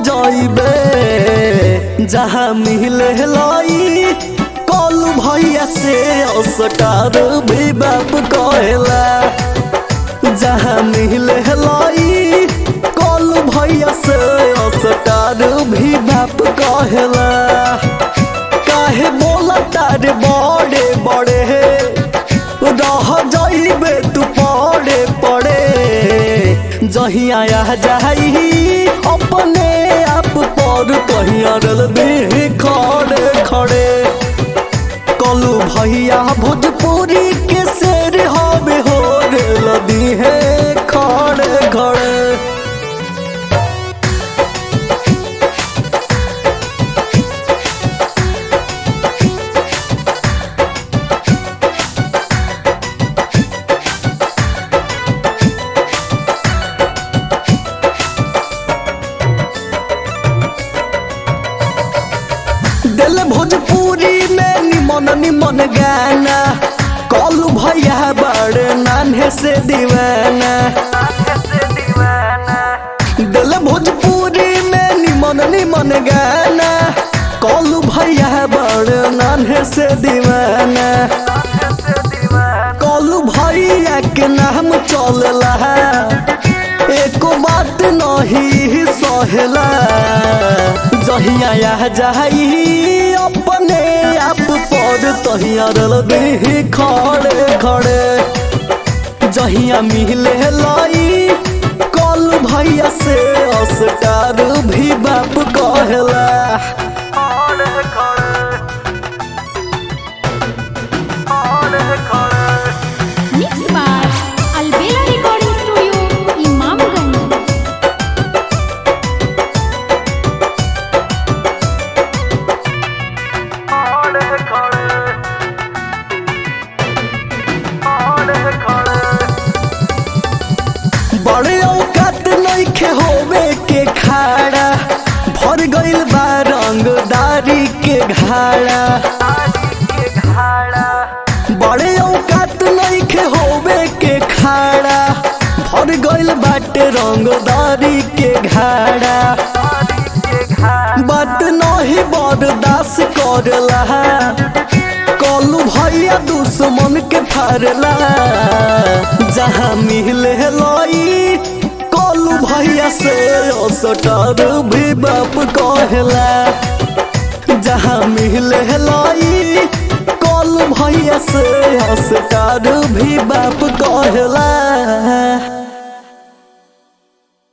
जाइबे जहाँ मिले लाई कॉलू भैया से अस्टार भी बाप कहेला जहाँ मिले लाई कॉलू भैया से अस्टार भी बाप कहेला काहे बोला तारे बड़े बड़े रह जाइबे तू पड़े पड़े जहिया आ जाई अपने आप पर कहिया रल दे खड़े खड़े कलू भैया भोजपुरी के शेर हवे हो रे लदी है खड़े खड़े दिल भोजपुरी में निमन निमन गाना कलू भैया बड़े नान्हे से दीवाना दिल भोजपुरी में निमन निमन गाना कलू भैया बड़े नान्हे से दीवाना कलू भैया के नाम चलला एको बात नहीं सहेला जहिया आ जाई अपने आप पर तहिया रल दे खड़े खड़े जहिया मिले लाई कल भैया से अस्टार भी बाप कहेला Mixed by Albela Recording Studio, Imamganj. बड़े औकात नइखे होवे के खाड़ा भर गइल बा रंगदारी के घाड़ा बड़े औकात नइखे होवे के खाड़ा भर गइल बाटे रंगदारी के घाड़ा बात नहीं बर्दाश्त करला कलू भैया दुश्मन के फारला जहाँ मिले लाई कलू भैया से असटर भी बाप कहेला जहाँ मिले लाई कलू भैया से असटर भी बाप कहेला